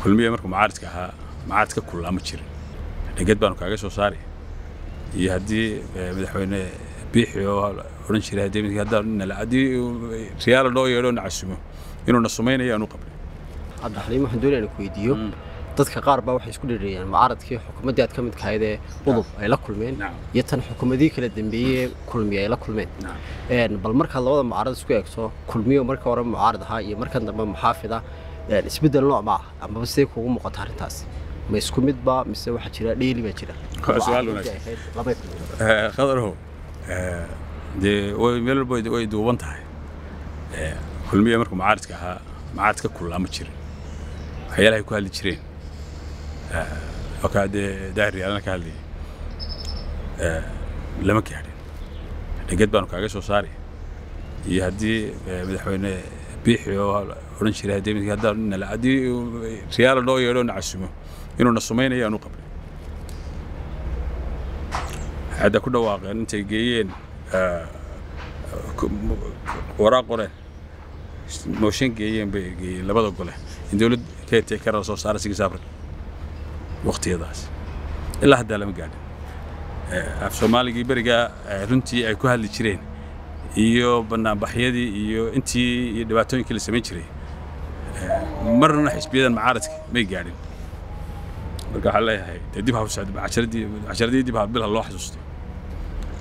kulmiye markuu mucaaridka ahaa mucaarid ka kullaa ma jirin dheged baanu kaaga soo saari iyo haddii madaxweyne biixi oo odhan jiray haddii haddaan haddii riyaala noo yeedho na casumo inuu na sumaynayo aanu qabnay cabdixaliim waxaan doonaya inaan ku weydiiyo dadka qaar baa waxay isku dhirirayaan mucaaradkii xukuumaddii aad ka mid kahayd ee udub ay la kulmeen iyo tan xukuumadihii kala dambeeyey ee kulmiye ay la kulmeen bal markaad labada mucaarad isku eegto kulmiyo marka hore mucaarad ahaa iyo markan dambe muxaafid ah isbeddel nooc ma ah amaba sidee kuugu muuqata arrintaas ma isku midba mise waxaa jira dheeli baa jira su-aal wanaagsan khadarow dee way meel walba way duuban tahay kulmiye markuu mucaaridka ahaa mucaarid ka kullaa ma jirin waxyaalahay ku hadli jireen okaa dee daahir yaalana ka hadlayay lama gaadhin dheged baanu kaaga soo saari iyo haddii madaxweyne biixi oo odhan jiray haddii haddaan haddii riyaala noo yeedho na casumo inuu na sumaynayo aanu qabnay hadda ku dhawaaqeen intay geeyeen waraaq qoreen mooshin geeyeen bay geeyeen labada gole in dowlad keetay ka soo saara sigisaafri waqtiyadaas ilaa haddaa lama gaadhin af soomaaligii berigaa runtii ay ku hadli jireen iyo banaanbaxyadii iyo intii iyo dhibaatooyinkii la samayn jiray marna xisbiyadan mucaaradka may gaadhin marka waxaan leeyahay dee dib ha casharadii dib ha bil ha loo xasuusto